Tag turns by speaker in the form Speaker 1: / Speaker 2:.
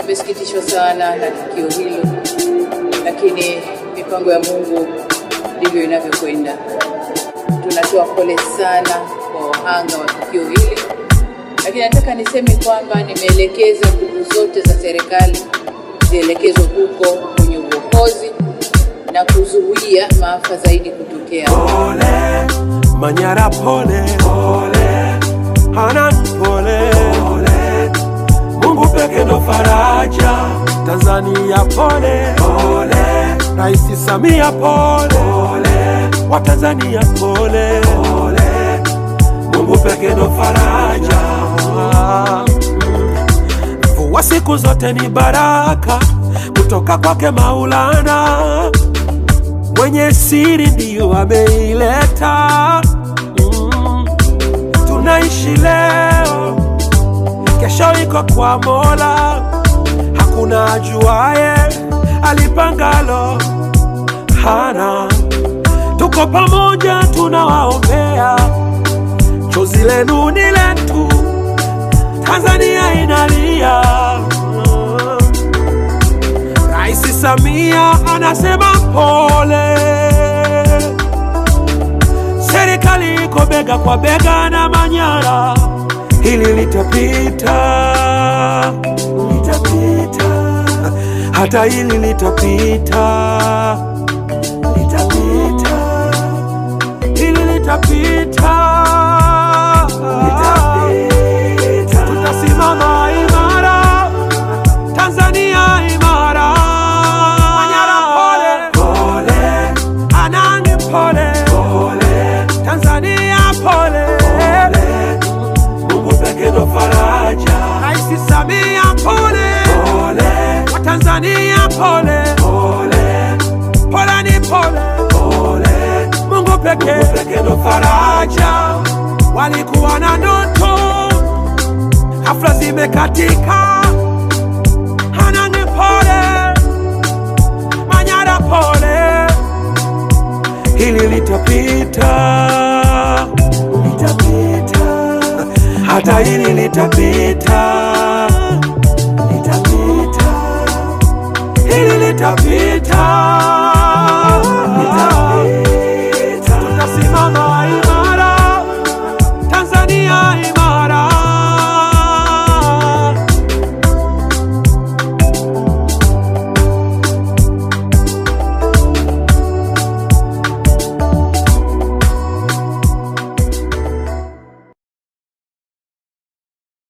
Speaker 1: Tumesikitishwa sana na tukio hilo, lakini mipango ya Mungu ndivyo inavyokwenda. Tunatoa pole sana kwa wahanga wa tukio hili, lakini nataka niseme kwamba nimeelekeza nguvu zote za serikali zielekezwe huko kwenye uokozi na kuzuia maafa zaidi kutokea.
Speaker 2: Pole Manyara, pole pole Hanan, pole pole Mungu peke ndo faraja. Tanzania pole pole Rais Samia pole pole Watanzania pole pole Mungu peke ndo faraja. Mvua siku zote ni baraka kutoka kwake Maulana mwenye siri ndiyo ameileta. Mm. Tunaishi leo, kesho iko kwa Mola, hakuna ajuaye alipangalo hana. Tuko pamoja, tunawaombea, chozi lenu ni letu, Tanzania inalia. Mm. Rais Samia anasema pole, serikali iko bega kwa bega na Manyara, hili litapita, litapita, hata hili litapita, litapita, hili litapita, litapita, tutasimama imara, Tanzania imara. Manyara pole pole, Anani pole pole, Tanzania pole pole, Mungu peke ndo faraja. Rais Samia pole pole, Watanzania pole pole, pole ni pole pole, Mungu peke Mungu peke ndo faraja. Walikuwa na ndoto, hafla zimekatika. Hanani pole, Manyara pole, hili litapita, litapita, hata hili litapita.